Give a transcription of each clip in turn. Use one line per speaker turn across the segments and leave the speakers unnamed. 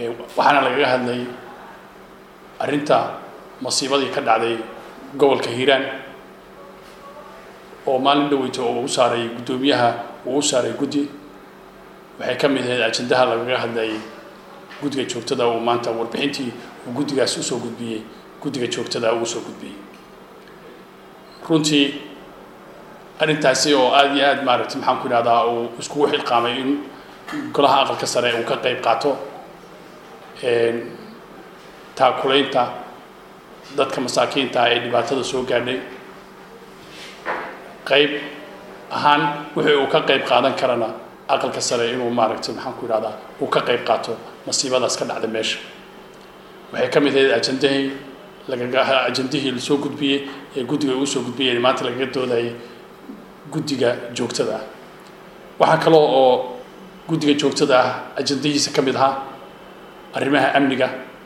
waxaana lagaga hadlay arrinta masiibadii ka dhacday gobolka hiiraan oo maalin dhaweyta oo u saaray guddoomiyaha uu u saaray guddi waxay ka mid ahayd ajendaha lagaga hadlayay guddiga joogtada uu maanta warbixintii uu guddigaas usoo gudbiyey guddiga joogtada uu usoo gudbiyey runtii arrintaasi oo aada iyo aada maaragtay maxaan ku idhahdaa uu iskugu xilqaamay in golaha aqalka sare uu ka qayb qaato taakulaynta dadka masaakiinta ee dhibaatada soo gaadhay qayb ahaan wixii uu ka qayb qaadan karana aqalka sare inuu maaragtay maxaan ku idhahdaa uu ka qayb qaato masiibadaas ka dhacda meesha waxay ka mid ahayd ajendahii lagaga ajendihii lasoo gudbiyey ee guddiga uu soo gudbiyey maanta lagaga doodayay guddiga joogtada ah waxaa kaloo oo guddiga joogtada ah ajendahiisa ka mid ahaa arrimaha amniga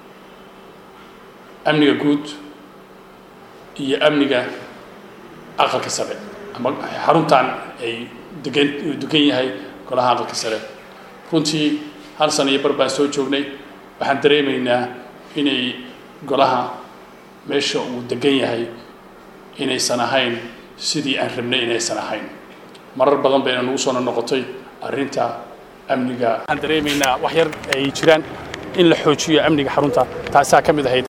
amniga guud iyo amniga aqalka sare ama xaruntan ay degan degan yahay golaha aqalka sare runtii hal sana iyo bar baan soo joognay waxaan dareemaynaa inay golaha meesha uu degan yahay inaysan ahayn sidii aan rabnay inaysan ahayn marar badan bayna nagu soo noqotay arrinta amniga waxaan dareemaynaa wax yar ay jiraan in la xoojiyo amniga xarunta taasaa ka mid ahayd